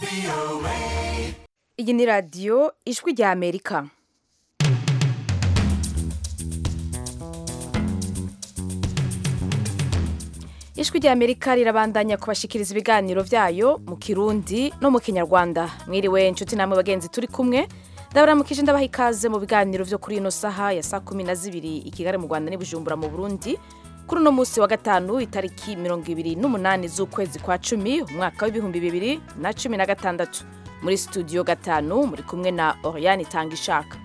iyi ni radiyo ijwi rya amerika ijwi rya amerika rirabandanya kubashikiriza ibiganiro byayo mu kirundi no mu kinyarwanda mwiriwe inshuti namwe bagenzi turi kumwe ndabaramukije ndabaha ikaze mu biganiro byo kuri ino saha ya saa kumi na zibiri i kigali mu rwanda n'ibujumbura mu burundi kuri uno munsi wa gatanu itariki mirongo ibiri n'umunani z'ukwezi kwa cumi umwaka w'ibihumbi bibiri na cumi na gatandatu muri studio gatanu muri kumwe na oriane itanga ishaka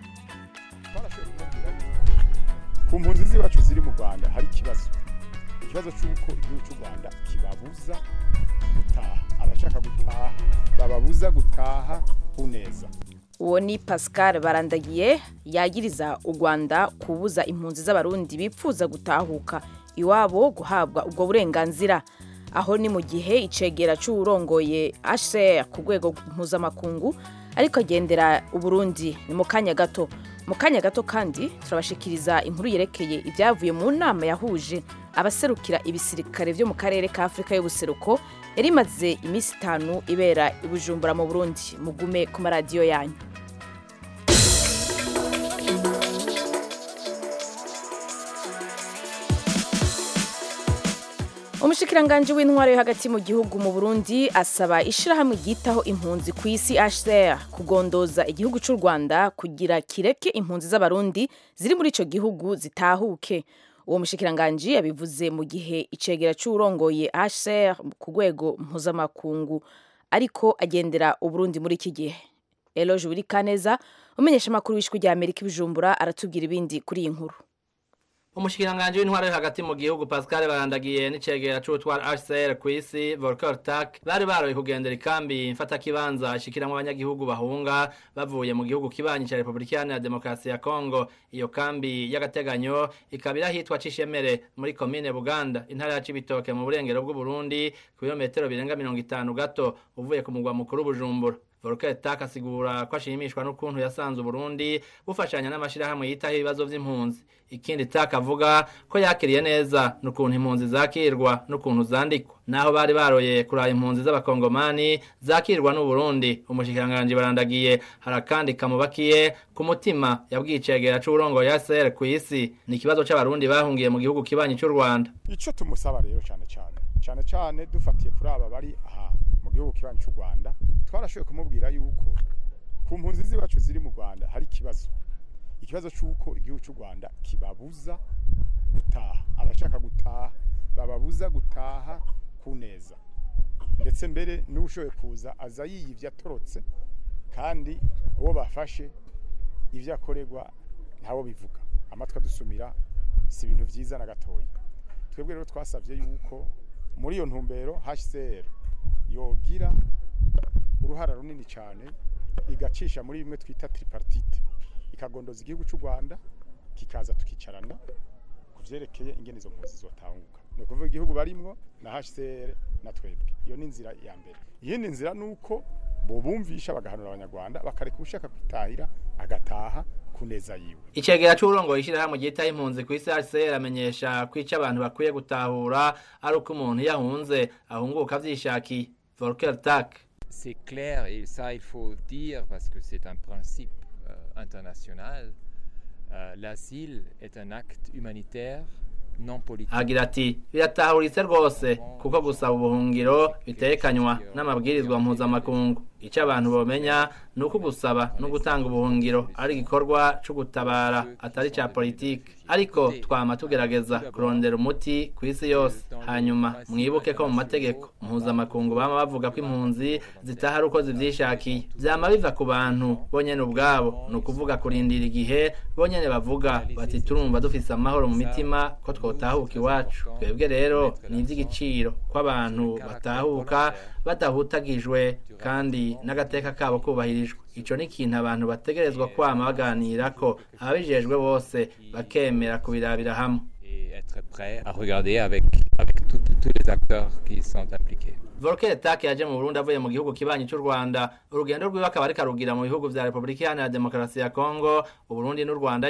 ku mpunzi z'iwacu ziri mu rwanda hari ikibazo ikibazo cy'uko igihugu cy'u rwanda kibabuza gutaha abashaka gutaha bababuza gutaha ku neza uwo ni pascal barandagiye yagiriza u rwanda kubuza impunzi z'abarundi bipfuza gutahuka iwabo guhabwa ubwo burenganzira aho ni mu gihe icegera cy'uwurongoye hcr ku rwego mpuzamakungu ariko agendera uburundi ni mu kanya gato mu kanya gato kandi turabashikiriza inkuru yerekeye ibyavuye mu nama yahuje abaserukira ibisirikare byo mu karere ka afurika y'ubuseruko yari imaze iminsi itanu ibera i bujumbura mu burundi mugume ku maradiyo yanyu umushikiranganji w'intwaro yo hagati mu gihugu mu burundi asaba ishirahamwe ryitaho impunzi ku isi hcr kugondoza igihugu cy'u rwanda kugira kireke impunzi z'abarundi ziri muri ico gihugu zitahuke uwo mushikiranganji yabivuze mu gihe icegera c'uwurongoye hcr ku rwego mpuzamakungu ariko agendera uburundi muri iki gihe eloge wirikaneza umenyesha amakuru w'ishwi rya amerika ibijumbura aratubwira ibindi kuri iyi nkuru umushikiranganji w'intwaro yo hagati mu gihugu Pascal barandagiye n'icegera c'ubutwara HCR kw'isi Volker Turk bari baroye kugendera ikambi mfata kibanza ashikiramwo abanyagihugu bahunga bavuye mu gihugu kibanyi ca Republika Iharanira Demokarasi ya Kongo iyo kambi y'agateganyo ikaba irahitwa Cishemere muri komine Buganda intara ya Cibitoke mu burengero bw'u Burundi ku birometero birenga mirongo itanu gato uvuye ku mugwa mukuru Bujumbura Volker Turk asigura ko ashimishwa n'ukuntu yasanze Burundi bufashanya n'amashirahamwe yitaho ibibazo vy'impunzi ikindi Turk avuga ko yakiriye neza n'ukuntu impunzi zakirwa n'ukuntu zandikwa naho bari baroye kuraba impunzi z'abakongomani zakirwa n'u Burundi umushikiranganje barandagiye harakandi kamubakiye ku mutima yabwicegera c'uburongo ya SR ku isi ni ikibazo c'abarundi bahungiye mu gihugu kibanyi cy'u Rwanda ico tumusaba rero cyane cyane cyane cyane dufatiye kuri aba bari aha mu gihugu kibanyi cy'u Rwanda twarashoboye kumubwira yuko ku mpunzi z'iwacu ziri mu Rwanda hari ikibazo ikibazo cy'uko igihugu cy'u Rwanda kibabuza gutaha abashaka gutaha bababuza gutaha ku neza ndetse mbere n'ushoboye kuza aza yiyivye atorotse kandi uwo bafashe ivyo akorerwa ntabo bivuga amatwi adusumira si ibintu vyiza na gatoya twebwe rero twasavye yuko muri iyo ntumbero HCR yogira uruhara runini cyane igacisha muri bimwe twita tripartite ikagondoza igihugu cy'u Rwanda kikaza tukicarana ku vyerekeye ingene izo mpunzi zotanguka ni ukuvuga igihugu barimwo na HCR na twebwe iyo ni inzira ya mbere iyindi nzira nuko bobumvisha bagahanura abanyarwanda bakareka ushaka kwitahira agataha kuneza yiwe icegera c'uburongo ishirahamwe ryitaho impunzi ku isi HCR amenyesha ko ico abantu bakwiye gutahura ari uko umuntu yahunze ahunguka vyishakiye Volker Turk C'est clair et ça il faut dire parce que c'est un principe euh, international. Euh, L'asile est un acte humanitaire non politique. agira ati biratahuritse rwose kuko gusaba ubuhungiro bitekanywa n'amabwirizwa mpuzamakungu icyo abantu bomenya ni uko gusaba no gutanga ubuhungiro ari igikorwa cyo gutabara atari cya politiki ariko twama tugerageza kurondera umuti ku isi yose hanyuma mwibuke ko mu mategeko mpuzamakungu bama bavuga ko impunzi zitaha ari uko zivyishakiye vyama biva ku bantu bonyene ubwabo ni ukuvuga kurindira igihe bonyene bavuga bati turumva dufise amahoro mu mitima ko twotahuka iwacu twebwe rero ni ivy'igiciro ko abantu batahuka badahutagijwe kandi n'agateka kabo kubahirijwe ico ni ikintu abantu bategerezwa kwama baganira ko ababijejwe bose bakemera kubirabira hamwe Et être prêt à regarder avec, avec tout- tous les acteurs qui sont impliqués. Volker Turk yaje mu Burundi avuye mu gihugu kibanyi cy'u Rwanda urugendo rwiwe akaba ariko arugira mu bihugu vya Republika Iharanira Demokarasi ya Kongo Uburundi n'u Rwanda nyene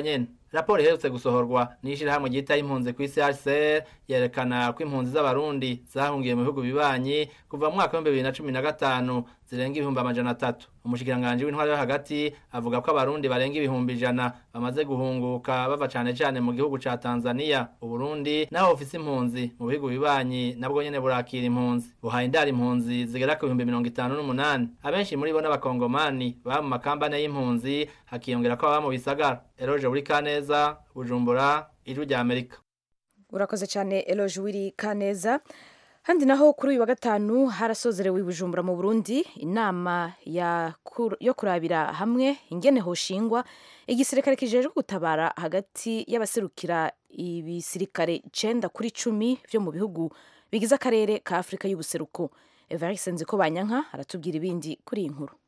raporo iherutse gusohorwa n'ishirahamwe ryitaho impunzi ku isi HCR yerekana ko impunzi z'abarundi zahungiye mu bihugu bibanyi kuva mu mwaka w'ibihumbi bibiri na cumi na gatanu zirenga ibihumbi amajana atatu umushikiranganji w'intwaro yo hagati avuga ko abarundi barenga ibihumbi ijana bamaze guhunguka bava cane cane mu gihugu ca Tanzania uburundi naho bufise impunzi mu bihugu bibanyi nabwo nyene burakira impunzi buhaye indara impunzi zigera ku bihumbi mirongo itanu n'umunani abenshi muri bo n'abakongomani baba mu makambane y'impunzi hakiyongera ko baba mu bisagara eroje buri kaneza bujumbura ijwi rya amerika urakoze cyane eloge wiri kaneza handi naho kuri uyu wa gatanu harasozerewe i bujumbura mu burundi inama ya kur- yo kurabira hamwe ingene hoshingwa igisirikare kijejwe gutabara hagati y'abaserukira ibisirikare icenda kuri cumi vyo mu bihugu bigize akarere ka afurika y'ubuseruko evariste nziko banyanka aratubwira ibindi kuri iyi nkuru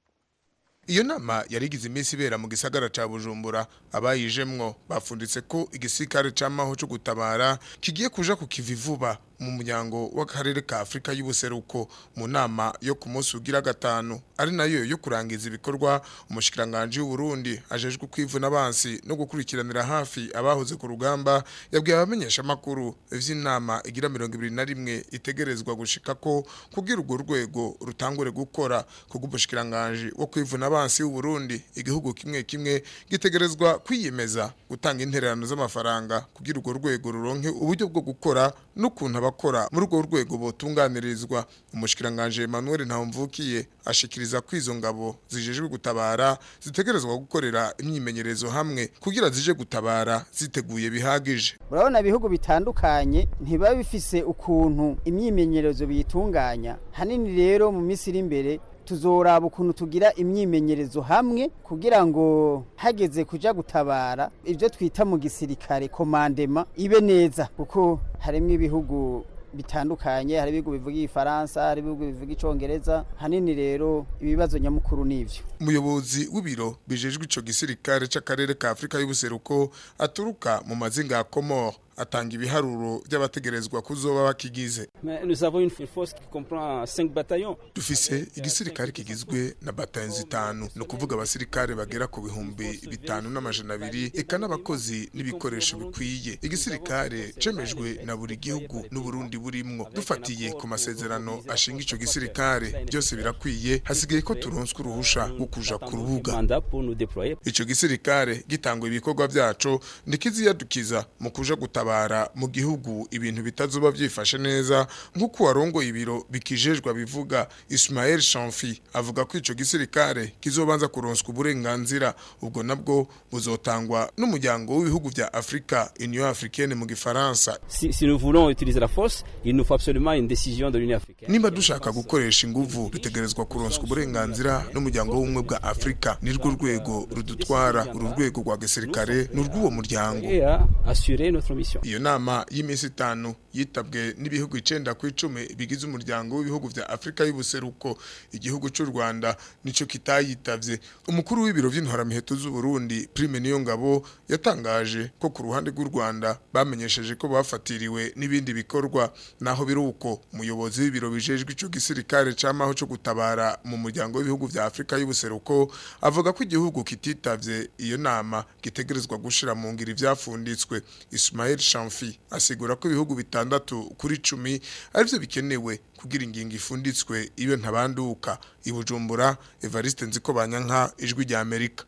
iyo nama yari igize iminsi ibera mu gisagara ca bujumbura abayijemwo bafunditse ko igisirikare c'amaho co gutabara kigiye kuja ku kivi vuba mu muryango w'akarere ka afurika y'ubuseruko mu nama yo ku munsi ugira gatanu ari nayo yo kurangiza ibikorwa umushikiranganji w'uburundi ajejwe kwivuna abansi no gukurikiranira hafi abahoze ku rugamba yabwiye abamenyesha amakuru vy'inama igira mirongo ibiri na rimwe itegerezwa gushika ko kugira urwo rwego rutangure gukora kubw'umushikiranganji wo kwivuna abansi w'uburundi igihugu kimwe kimwe gitegerezwa kwiyemeza gutanga intererano z'amafaranga kugira urwo rwego ruronke uburyo bwo gukora n'ukuntu abakora muri urwo rwego botunganirizwa umushikiranganji Emmanuel Ntawumvukiye ashikiriza ko izo ngabo zijejwe gutabara zitegerezwa gukorera imyimenyerezo hamwe kugira zije gutabara ziteguye bihagije urabona ibihugu bitandukanye ntibiba bifise ukuntu imyimenyerezo biyitunganya hanini rero mu minsi iri imbere tuzoraba ukuntu tugira imyimenyerezo hamwe kugira ngo hageze kuja gutabara ibyo twita mu gisirikare komandema ibe neza kuko harimo ibihugu bitandukanye hari ibihugu bivuga igifaransa hari ibihugu bivuga icongereza hanini rero ibibazo nyamukuru nivyo umuyobozi w'ibiro bijejwe ico gisirikare c'akarere ka Afrika y'ubuseruko aturuka mu mazinga ya Comore atanga ibiharuro by'abategerezwa kuzoba bakigize Mais nous avons une force qui comprend 5 bataillons. dufise igisirikare kigizwe na batayo zitanu ni ukuvuga abasirikare bagera ku bihumbi bitanu n'amajana abiri eka n'abakozi n'ibikoresho bikwiye igisirikare cemejwe na buri gihugu n'uburundi burimwo dufatiye ku masezerano ashinga ico gisirikare byose birakwiye hasigaye ko turonswa uruhusha rwo kuja ku rubuga Mandat pour nous déployer. ico gisirikare gitangwa ibikorwa vyaco ntikiziyadukiza mu kuja gutabara mu gihugu ibintu bitazoba vyifashe neza nk'uko warongoye ibiro bikijejwe bivuga Ismael Shamfi avuga ko ico gisirikare kizobanza kuronswa uburenganzira ubwo nabwo buzotangwa n'umuryango w'ibihugu vya Afrika Union Africaine mu gifaransa Si, si nous voulons utiliser la force, il nous faut absolument une décision de l'Union africaine. nimba dushaka gukoresha inguvu dutegerezwa kuronswa uburenganzira n'umuryango w'ubumwe bwa Afrika nirwo rwego rudutwara uru rwego rwa gisirikare ni urw'uwo muryango Et à assurer notre mission. iyo nama y'iminsi itanu yitabwe n'ibihugu icenda ku icumi bigize umuryango w'ibihugu vya afurika y'ubuseruko igihugu c'u rwanda nico kitayitavye umukuru w'ibiro vy'intwaramiheto z'uburundi prime niyo ngabo yatangaje ko ku ruhande rw'u rwanda bamenyesheje ko bafatiriwe n'ibindi bikorwa naho biri uko umuyobozi w'ibiro bijejwe ico gisirikare c'amaho co gutabara mu muryango w'ibihugu vya afurika y'ubuseruko avuga ko igihugu kititavye iyo nama gitegerezwa gushira mu ngiro ivyafunditswe Ismail Shamfi asigura ko ibihugu bitandatu kuri cumi arivyo bikenewe kugira ingingo ifunditswe ibe ntabanduka ibujumbura Evariste Nziko Banyanka ijwi rya Amerika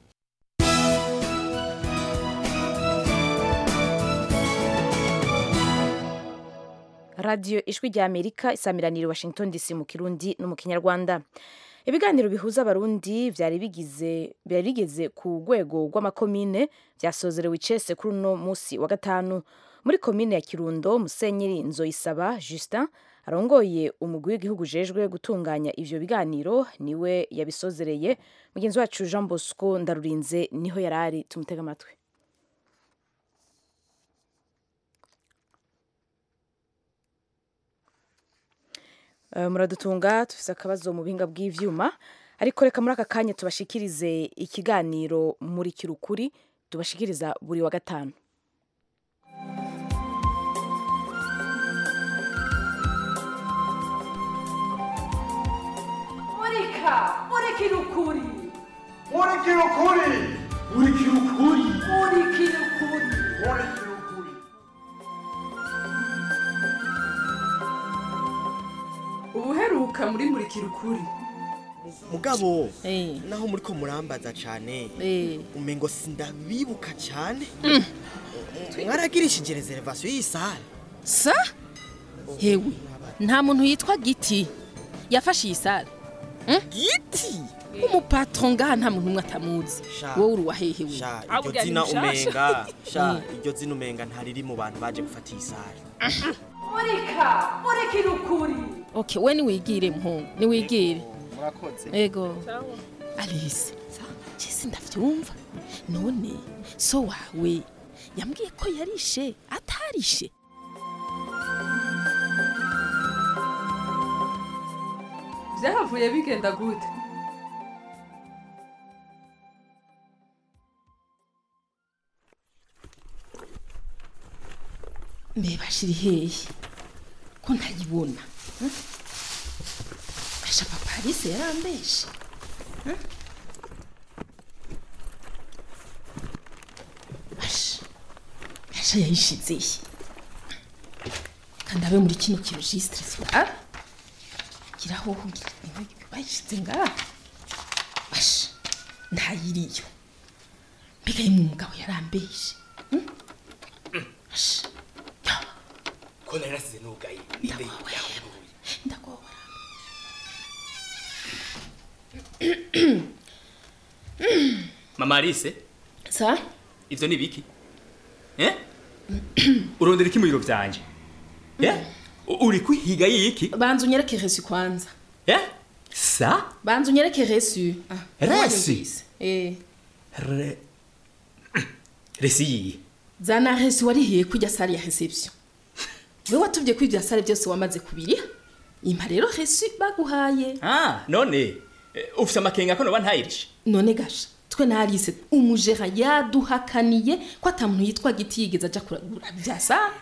radiyo ijwi rya amerika isamiranira i washington dc mu kirundi no mu kinyarwanda ibiganiro bihuza abarundi byari bigize byari bigeze ku rwego rw'amakomine byasozerewe icese kuri uno munsi wa gatanu muri komine ya kirundo musenyeri nzoyisaba justin arongoye umugwi w'igihugu ujejwe gutunganya ivyo biganiro niwe yabisozereye mugenzi wacu jean bosco ndarurinze niho yari ari tumutega amatwi Eh, muradutunga tufise akabazo mu buhinga bw'ivyuma ariko reka muri aka kanya tubashikirize ikiganiro muri kirukuri tubashikiriza buri wa gatanu murika murikira ukuri murikira ukuri urikira ukuri urikira ukuri urikira ukuri ubuheruka muri murikira ukuri mugabo naho muri ko murambaza cyane umengo sindabibuka cyane mwaragirishije reservation y'isale sa hewe nta muntu yitwa giti yafashe iyi sale giti umupatron ngaha nta muntu umwe atamuzi wowe uri uwahehewe sha iryo zina umenga sha iryo zina umenga ntariri mu bantu baje gufata iyi sale murika murikira ukuri okay we niwigire mpungu niwigire murakoze ego alice jesi ndavyumva none so wawe yambwiye ko yarishe atarishe byahavuye bigenda gute mbeba shiri hehe ko ntayibona hmm? asha papa alice yarambeshe hmm? asha asha yayishize he kandi abe muri kino kirojisitire sibara giraho bayishize ngaha asha ntayiriyo mbega yimwe umugabo yarambeshe hmm? asha ko nari nasize nugaye ninde yahuye ndagobora mama Alice sa ivyo ni biki eh urondera iki mu biro vyanje eh U- uri kwihiga yiki banza unyereke resu kwanza eh sa banza unyereke resu ah, Resu? wanyumvise. eh Re... resi yiyi zana resu warihiye kujya sale ya reception we watubye ko ibya sale byose wamaze kubiriha impa rero resu baguhaye ah none eh, ufise amakenga ko noba ntayirishe none gasha twe na Alice umujera yaduhakaniye ko atamuntu yitwa giti yigeze aja kuragura bya sale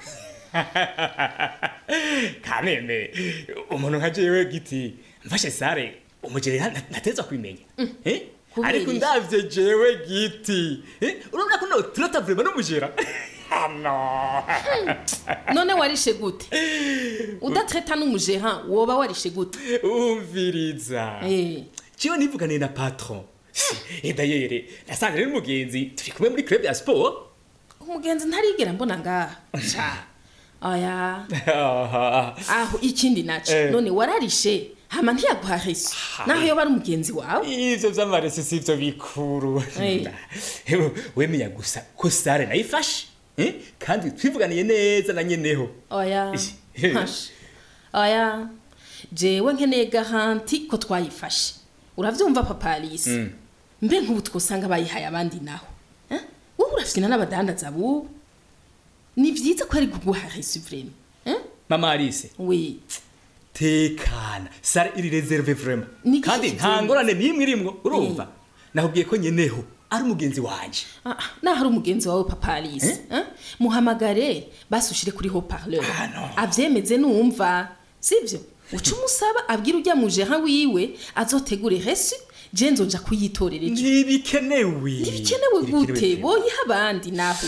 kameme umuntu nka jewe giti mfashe sare umugere nateza kubimenya eh kubera ariko iki? ndavye jewe giti eh urabona ko no turata vraiment n'umugera ano none warishe gute udatreta n'umujera woba warishe gute umviriza eh ciwe nivuganiye na patron et d'ailleurs nasanze rero umugenzi turi kumwe muri club ya sport umugenzi ntarigera mbona ngaha sha aya Aha. aho ikindi naco Eh. none wararishe hama ntiyaguha resu naho yoba ari umugenzi wawe ivyo vy'amaresi sivyo bikuru Eh. wemenya gusa ko sare nayifashe eh? kandi twivuganiye neza na nyeneho oya Eh. hasha oya jewe nkeneye garanti ko twayifashe uravyumva papa alice Mm. mbe nk'ubu twosanga bayihaye abandi naho eh? wowe urafyina n'abadandaza bubu ni vyiza ko ari kuguha resu vrema eh? mama alice we tekana sare iri reserve vraiment Ni kandi iki nta kintu? ngorane n'imwe irimwo urumva nakubwiye ko nyeneho ari umugenzi wanje Ah, ah, naho ari umugenzi wawe papa alice eh? muhamagare basushire kuri haut-parleur avyemeze numva sivyo uca umusaba abwira ujya mu jeha wiwe azotegure resu je nzoja kuyitorera ejo ntibikenewe ntibikenewe gute boyiha abandi naho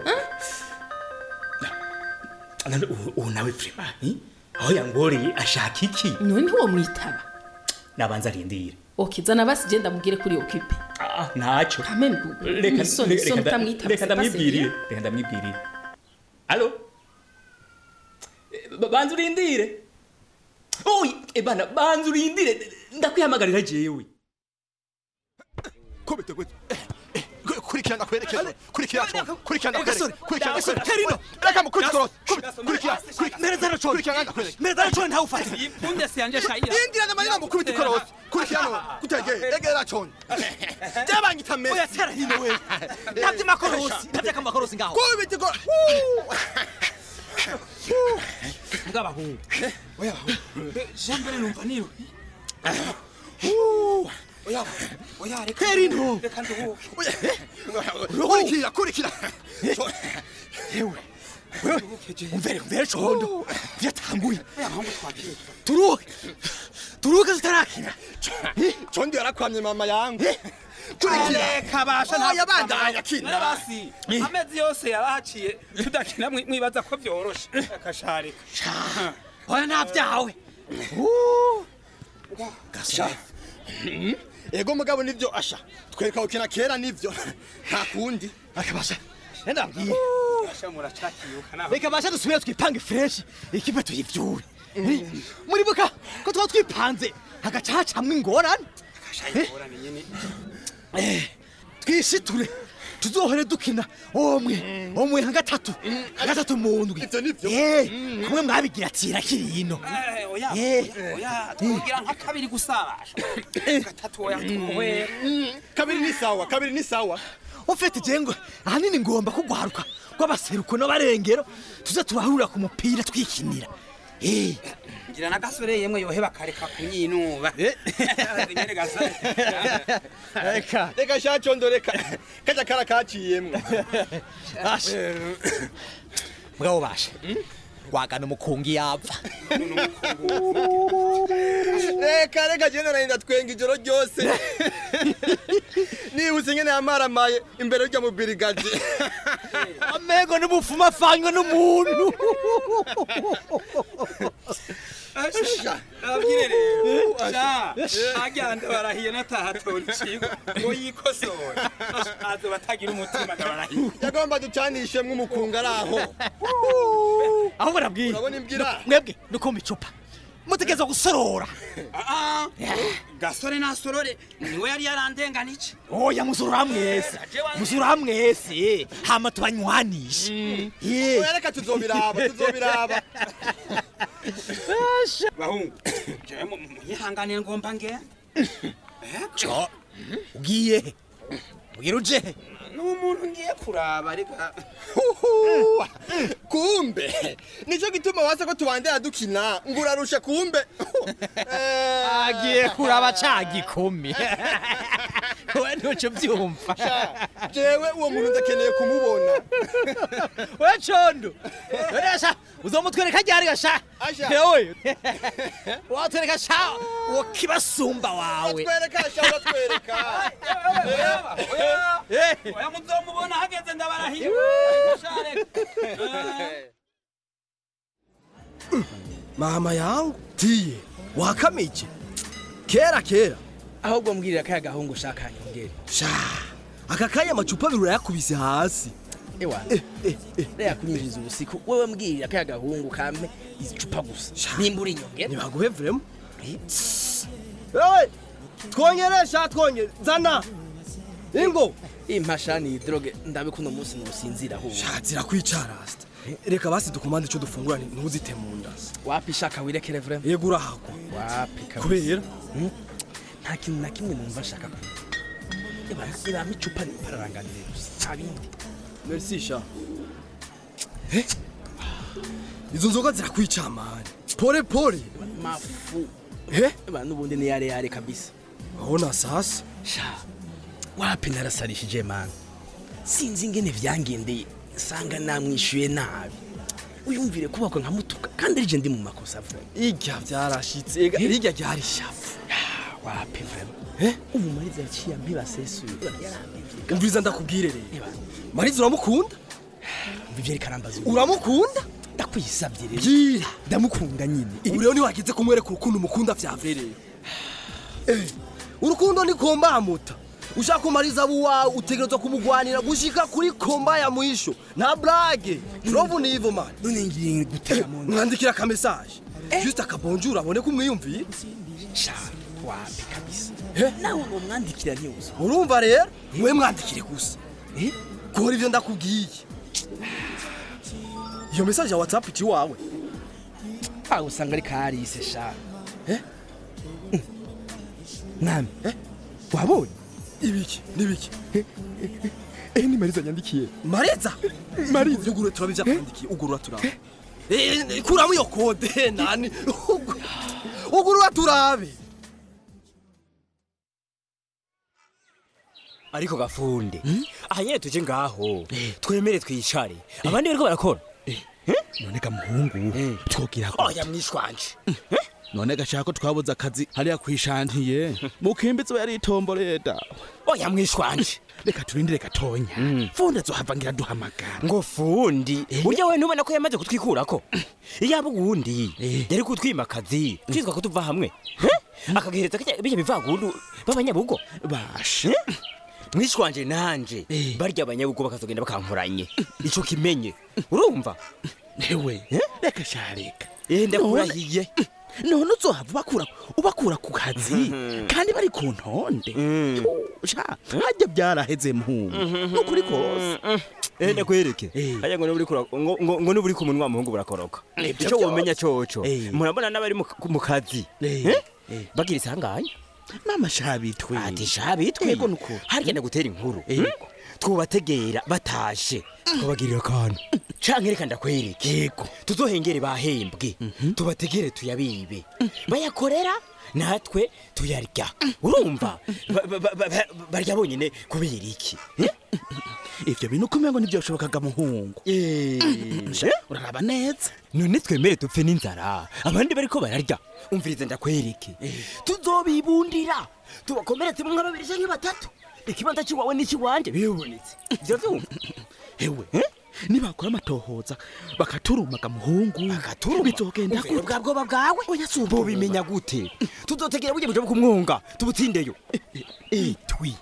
None ubu- ubu nawe vraiment eh? aho yangoreye ashaka iki none ntiwo mwitaba nabanza arindire ok zana basi je ndamubwire kuri occupé Ah, ntacyo Kameme, Reka- isoni, reka- isoni reka nda- utamwitaba, reka c'est pas ndamwibwirire sérieux. reka ndamwibwirire alo Eh, ba- banza urindire oyi ebana banza urindire ndakwihamagarira jewe kubite gute kurikirana kwerekeza kurikirana kurikirana kwerekeza kurikirana kwerekeza kerino reka mukurikirana kurikirana mereza racone kurikirana kwerekeza mereza racone ntawe ufata impunde siyanje shayira indira na marina mukubita ikorosi kurikirana kutege egera racone jabanyita mesi oya tera hino we ntabyo makorosi ntabyo amakorosi ngaho kubita ikorosi bw'abahungu oya jean mbere numva niwe oya oya reka kerino reka nduhuke kurikira kurikira yewe umvere umvere condo byatanguye turuke turuke tutarakina condo yarakwamye mama yangu reka basha nta- Oya, bandanya kina. Narabasi, amezi yose yarahaciye tudakina mwi- mwibaza ko vyoroshe akasharika oya navyawe gasha ego mugabo nivyo asha twereka gukina kera nivyo nta kundi akabasha ndabwiye basha muracakiyuka naho reka basha dusubire twipange fresh ikipe tuyivyure muribuka ko twaba twipanze hagaca hacamwo ingorane ingorane nyene Eh, twishiture tuzohore dukina omwe omwe nka gatatu nka gatatu mu ndwi Eh, kumwe mwabigira tira kirino Eh, oya Eh. oya twogira nka kabiri gusabasha gatatu oya tuwe kabiri ni sawa kabiri ni sawa ufite jengo ahanini ngomba kugwaruka rw'abaseruko n'abarengero tuze turahurira ku mupira twikinira Eh, ngira na gasore yemwe yohe bakareka kunyinuba nyene gasore reka reka shacondo reka kaja kara kaciyemwo asha mugabo basha wagana umukungi yapfa reka reka jene narinda twenga ijoro ryose nibutse ngene yamaramaye imbere rya mubirigadi amego n'ubufuma afanywe n'umuntu abwire rero sha agenda barahiye nataha tora ikigo ngo yikosora azoba atagira umutima ndabarahiye yagomba ducanishemwo umukunga ari aho aho barabwiye urabona imbwira mwebwe nukumva icupa mutegereza gusorora gasore nasorore niwe yari yarandenganije oya musurura mwese musurura mwese hama tubanywanishe oya reka tuzobiraba tuzobiraba bahungu jewe mu- munyihanganire ngomba nge co ugiye ugira uje n'umuntu ngiye kuraba reka kumbe nicyo gituma wase ko tubandera dukina ngo urarusha kumbe agiye kuraba ca gikumi we ntuco byumva jewe uwo muntu ndakeneye kumubona we condo resha uzomutwereka ryari gasha Asha. hewe watwereka sha uwo kibasumba wawe twereka sha uratwereka oya muzomubona hageze ndabarahiye mama yangu tiye wakamije kera kera ahubwo mbwirira kaya gahungu ushaka nyongere sha aka kanya amacupa abiri urayakubise hasi ewa reka kunyinjiriza ubusiku wewe mbwirira kaya gahungu kampe icupa gusa nimba uri inyongere ntibaguhe vrema ewe twongeresha twongere zana ingo impasha ni droge ndabe kuno munsi nusinzira ahubwo shatira kwicara rasta reka basi dukomande ico dufungura ntuzite mu nda wapi shaka wirekere vrema yego urahagwa wapi kabisa. kubera nta kintu na kimwe numva nshaka kuba ibamo icupa nipararanganire gusa nta bindi merci sha Eh? izo nzoga zirakwica mani pole pole mafu Eh? ba nubundi ni yare yare kabisa Ona sasa sha wapi narasarishije mani sinzi ingene vyangendeye sanga namwishuye nabi uyumvire kubakwa nka mutuka kandi rije ndi mu makosa vuba irya vyarashitse ega irya ryari shafu wapi vrema eh ubu mariza yaciye ambibasesuye yarambivye umviriza ndakubwire rero mariza uramukunda mvivye rikarambaza uramukunda ndakwisavye rero bwira ndamukunda nyine ubu rero ntiwagize kumwereka urukundo umukunda vyavereye Eh, urukundo ni komba muta ushaka kumariza abo wawe utegerezwa kumugwanira gushika kuri komba ya mwisho nta blage rovu ni hivyo mani none ngiye gutega mu mwandikira ka message juste akabonjura abone ko umwiyumviye sha wapi kabisa nawe ngo mwandikira ntiuzo urumva rero mwe mwandikire gusa kora ivyo ndakubwiye iyo message ya whatsapp iki wawe aho usanga ari karise sha mwami wabonye ibiki nibiki eh ni mariza nyandikiye mariza mariza ugurura turabe ivyakwandikiye ugurura turabe Eh, kuramo iyo kode nani ugurura turabe ariko gafunde aha nyene tuje ngaho twemere twicare abandi bariko barakora none ga muhungu twogira oya mwishwanje none gashaka ko twabuze akazi hariya kwishantiye mukimbitsi we yaritomboreye dawe oya mwishwanje reka turindire gatonya fundi azohava ngira duhamagara ngo fundi burya we ntubona ko yamaze kutwikurako iyaba uwundi yari kutwima akazi twitwa ko tuva hamwe Eh? akagihereza kirya- birya bivagundu b'abanyabugo bashe mwishwanje nanje barya abanyabugo bakazogenda bakankoranye ico kimenye urumva ewe reka shareka eh ndakurahiye none uzohava ubakura ubakura ku kazi kandi bari ku ntonde sha hajya byaraheze mpungu nukuri kose eh ndakwereke haya ngo nuburi kura ngo ngo ngo nuburi ku munwa muhungu burakoroka Nibyo ico byose. womenya coco Eh. murabona n'abari mu mu kazi Eh. Eh? bagira isanganya mama shabitwe ati shabitwe Yego nuko. harya ndagutera inkuru twubategera batashe twabagirira akantu canke reka ndakwereke yego tuzohengere bahembwe tubategere tuyabibe bayakorera natwe tuyarya urumva Ba- ba- ba- ba- barya bonyine kubera iki ivyo bintu kumengo ntivyoshobokaga muhungu Sha, uraraba neza none twemere dupfe n'inzara abandi bariko bararya umviriza ndakwereke tuzobibundira tubakomeretse mu nka babiri canke batatu ikibanza ciwawe n'ikiwanje bibonetse ivyo vyumva ewe nibakora amatohoza bakaturumaga muhungu bizogenda Uvira bwa bwoba bwawe bobimenya gute tuzotegera burya buja kumwunga tubutsindeyo itwi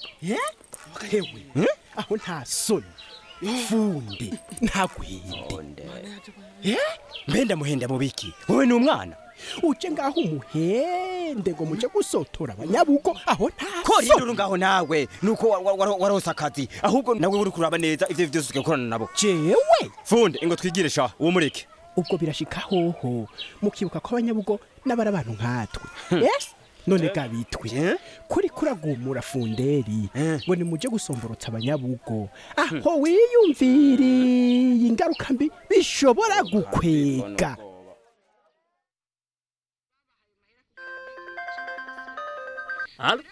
hewe aho nta soni fundi ntagwinde mbe ndamuhenda mu biki wowe ni umwana uje ngaho umuhende ngo muje gusotora abanyabugo aho nta kora induru ngaho nawe nuko wa- wa- wa- warose akazi ahubwo nawe uri kuraba neza ivyo vyose ugakorana nabo jewe funde ngo twigire sha uwo mureke ubwo birashika hoho mukibuka ko abanyabugo n'abari abantu nkatwe yes none gabitwe kuri kuragumura funderi ngo nimuje gusomborotsa abanyabugo aho wiyumviriye ingaruka mbi bishobora gukwega Allô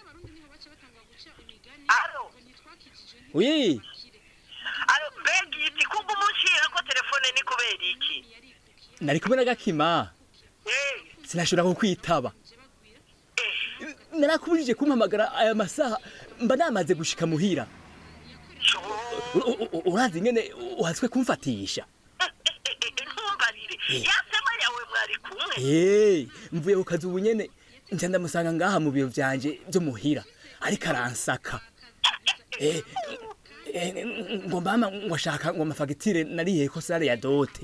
Oui. mbega iti kumva umushyira ko telefone ni kubera iki Nari kumwe na Gakima. Sinashobora kukwitaba. Narakubujije kumpamagara aya masaha mba namaze gushika muhira. U- u- u- Urazi ngene uhatswe kumfatisha. ntumbarire yasema yawe mwari kumwe Eh, mvuye ku kazi ubu nyene nca ndamusanga ngaha mu biro vyanje vyo muhira ariko aransaka. Eh, eh, ngo mama ngo ashaka ngo amafagitire nariye ko sare ya dote.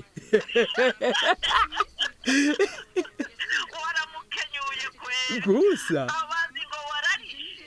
waramukenyuye kwera Gusa. abazi ngo wararishe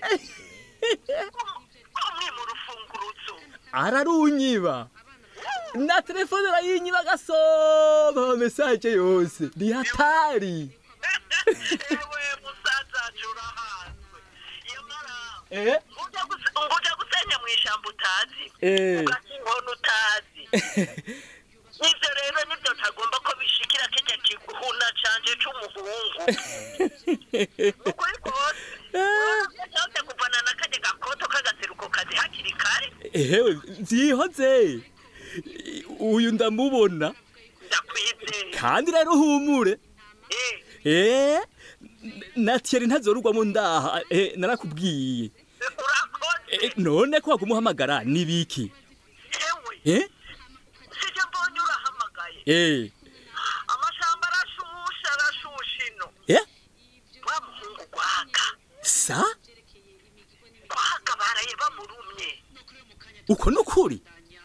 umwe mu rufunguruzo ararunyiba na telefone arayinyiba gasoma ama message yose ni hatari ewe musaza urahanzwe yamara Eh? ujya guse- ngo ujya gusenya mu ishyamba utazi Eh. ugasa inkono utazi nibyo rero nibyo ntagomba ko bishikira kijya kiguhuna canje c'umuhungu ukuri kose cyose kuvana na kajya gakoto k'agaseruko kazi hakiri kare ehewe vyihoze uyu ndamubona kandi rero humure eh na Thierry ntazorugwamo ndaha eh, narakubwiye Eh, none ko wagumuhamagara nibiki eh sije mbonye urahamagaye eh amashamba arashusha arashusha ino eh wa muhungu gwaga sa gwaga baraye bamurumye uko nukuri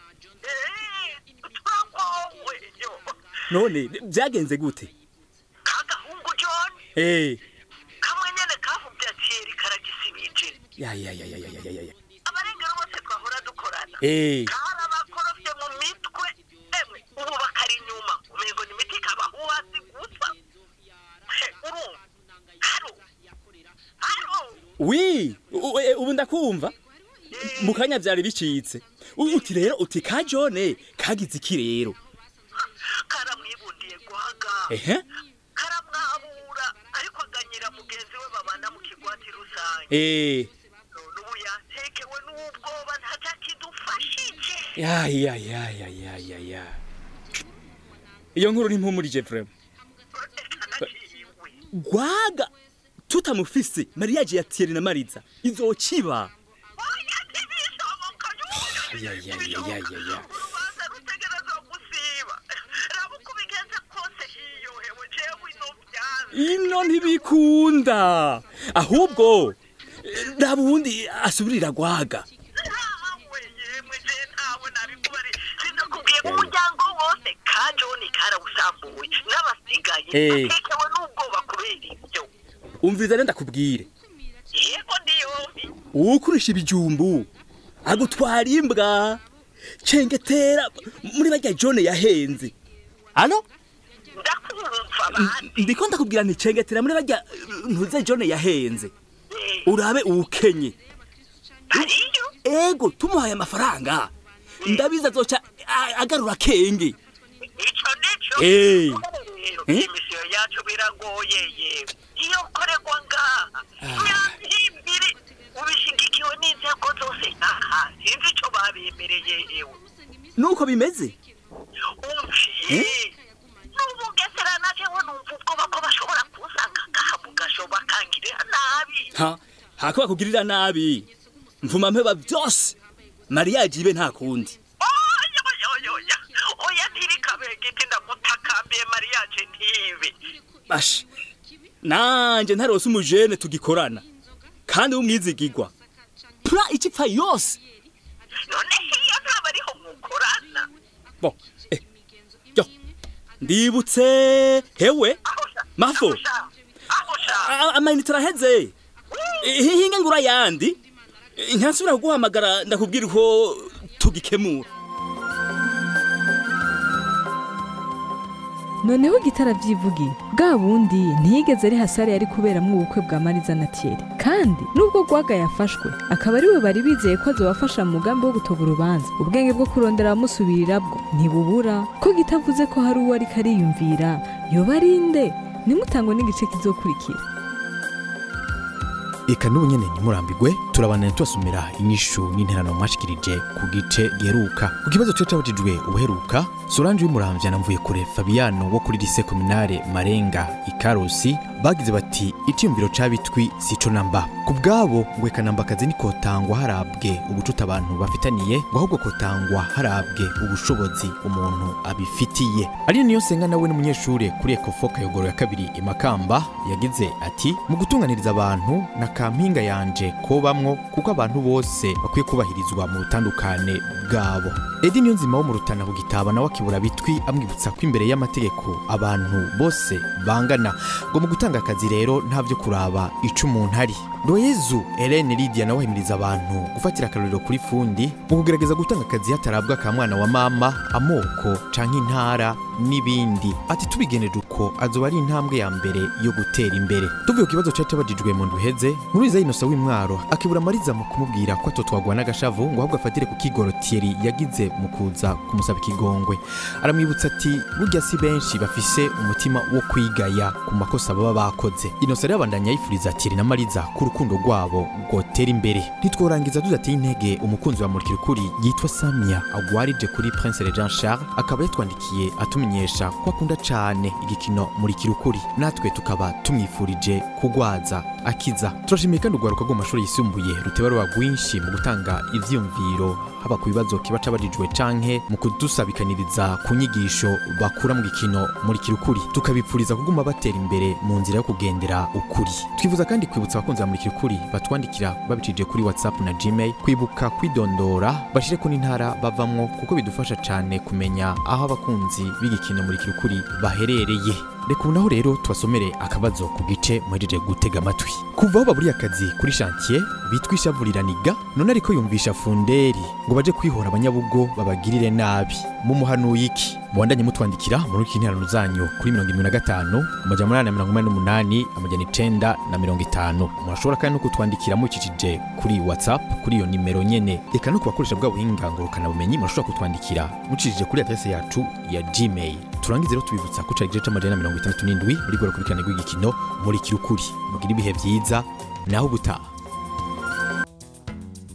twagowe yo none byagenze gute kagahungu john eh kamwe nyene kavubye atiyeri karagisibije ya ya ya ya ya ya ya ya abarengero bose twahora dukorana Eh. karabakorofye mu mitwe emwe ubu bakari inyuma umengo ni imiti kabahuhasi gusa He, urumva haro haro wi u- e, ubu ndakumva mu kanya byari bicitse U- uti rero uti ka jone kagize iki rero karamwibundiye gwaga ehe karamwabura ariko aganyira mugenzi we babana mu kigwati rusange eh none ubu yatekewe n'ubwoba ntacyakidufashije ya ya ya ya ya ya ya iyo nkuru ntimpumurije vrema gwaga tutamufise mariage ya Thierry na mariza izociba ya ya ya ya ya ya ino ntibikunda ahubwo eh, raba ubundi asubirira gwaga kubwiye ko umuryango wose ka joni karawusambuye n'abasigaye Eh. batekewe n'ubwoba kubera ibyo umviriza rero ndakubwire yego ndiyobi uwukurisha ibijumbu agutwara imbwa cengetera muri barya jone yahenze ano ndiko ndakubwira nti cengetera muri barya ntuze jone yahenze urabe uwukenye ego tumuhaye amafaranga ndabizi azoca a- agarura kenge ico nico Eh. rero Eh? imisiyo yacu biragoye yewe iyo ukorerwa ngaha nyahimbiri ubishigikiwe n'inzego zose aha sinzi ico babemereye yewe nuko bimeze umviye n'ubugesera naje we numva ubwoba ko bashobora kunsanga ngaha mu gasho bakangirira nabi ha hako bakugirira nabi mvuma mpeba byose mariage ibe nta kundi oya oya ntirikabegiti ndagutakambiye mariyaje ntibe basha nanje ntarose umujene tugikorana kandi w'umwizigirwa pla ikipfa yose none iyo ntaba ariho mukorana bo eh, yo ndibutse hewe mafo A- amayinite araheze Eh, hinga ngura yandi Eh, ntasubira kuguhamagara ndakubwira uko tugikemura noneho gitara byivugiye bwa bundi ntiyigeze ari hasare yari kuberamo ubukwe bwa mariza na thierry kandi nubwo gwaga yafashwe akaba ariwe bari bizeye ko azobafasha mu mugambi wo gutoba urubanza ubwenge bwo kurondera abamusubirira bwo ntibubura ko gitavuze ko hari uwo ariko ariyumvira yoba ari nde nimutangwe n'igice kizokurikira eka n'ubu nyene ntimurambigwe turabanira tubasomera inyishu n'interano mwashikirije ku gice giheruka ku kibazo cyo cabajijwe ubuheruka solange w'umuramvya na mvuye kure fabiano wo kuri lise kominare marenga ikarusi bagize bati iciyumviro c'abitwi sico namba ku bwabo ngo eka namba akazi nikotangwa harabwe ubucuti abantu bafitaniye ngo ahubwo kotangwa harabwe ubushobozi umuntu abifitiye ari niyo senga nawe n'umunyeshure kuri ekofo kayogoro ya kabiri imakamba yagize ati mu gutunganiriza abantu na kampinga yanje kobamwo kuko abantu bose bakwiye kubahirizwa mu butandukane bwabo edi niyo nzima wo mu rutana ku gitaba nawe akibura bitwi amwibutsa ko imbere y'amategeko abantu bose bangana ngo mu gutanga akazi rero nta vyo kuraba ico umuntu ari royezu Helene Lydia nawe ahimiriza abantu gufatira akarorero kuri fundi mu kugerageza gutanga akazi hatarabwa ka mwana wa mama amoko canke intara n'ibindi ati tubigeneje uko azoba ari intambwe ya mbere yo gutera imbere tuvuye ku kibazo cari cabajijwe mu nduheze nkuriza inosa w'imwaro akibura mariza mu kumubwira ko atotwagwa n'agashavu ngo ahubwo afatire ku kigoro Thierry yagize mu kuza kumusaba ikigongwe aramwibutsa ati burya si benshi bafise umutima wo kwigaya ku makosa baba bakoze inosa rero abandanya yifuriza Thierry na mariza ko urukundo rwabo rwotera imbere ntitworangiza tudateye intege umukunzi wa murikira ukuri yitwa samia agwarije kuri prince jean charles akaba yatwandikiye atumenyesha ko akunda cane igikino murikira ukuri natwe tukaba tumwifurije kugwaza akiza turashimiye kandi urwaruka rwo mu mashuri yisumbuye ruteba ruba rwinshi mu gutanga ivyiyumviro haba ku bibazo kiba cabajijwe canke mu kudusabikaniriza ku nyigisho bakura mu gikino murikira ukuri tukabipfuriza kuguma batera imbere mu nzira yo kugendera ukuri twifuza kandi kwibutsa abakunzi ba murikira ukuri batwandikira babicije kuri whatsapp na gmail kwibuka kwidondora bashire ku n'intara bavamwo kuko bidufasha cane kumenya aho abakunzi b'igikino murikira ukuri baherereye reka ubu naho rero tubasomere akabazo ku gice muhejeje gutega amatwi kuva aho baburiye akazi kuri shantiye bitwa ishavuriraniga none ariko yumvisha funderi ngo baje kwihora abanyabugo babagirire nabi mumuhanuye iki mubandanye mutwandikira muri iki nterano zanyu kuri mirongo irindwi na gatanu amajana umunani na mirongo inani n'umunani amajana icenda na mirongo itanu murashobora kandi no kutwandikira mukikije kuri whatsapp kuri iyo nimero nyene reka no ku bakoresha bwa buhinga ngurukanabumenyi murashobora kutwandikira mucishije kuri adrese yacu ya gmail turangize rero tubibutsa ko cari igice c'amajana na mirongo itandatu n'indwi muri gora kurikirane rw'igikino muri kirukuri mugire ibihe vyiza naho ubutaha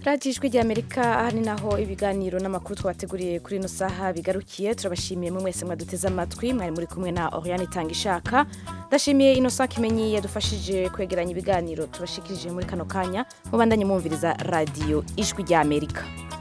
radiyo ijwi ry'amerika aha ni naho ibiganiro n'amakuru twabateguriye kuri ino saha bigarukiye turabashimiye mwe mwese mwaduteze amatwi mwari muri kumwe na oriane itanga ishaka ndashimiye ino saha kimenyi yadufashije kwegeranya ibiganiro tubashikirije muri kano kanya mubandanye mwumviriza radiyo ijwi ry'amerika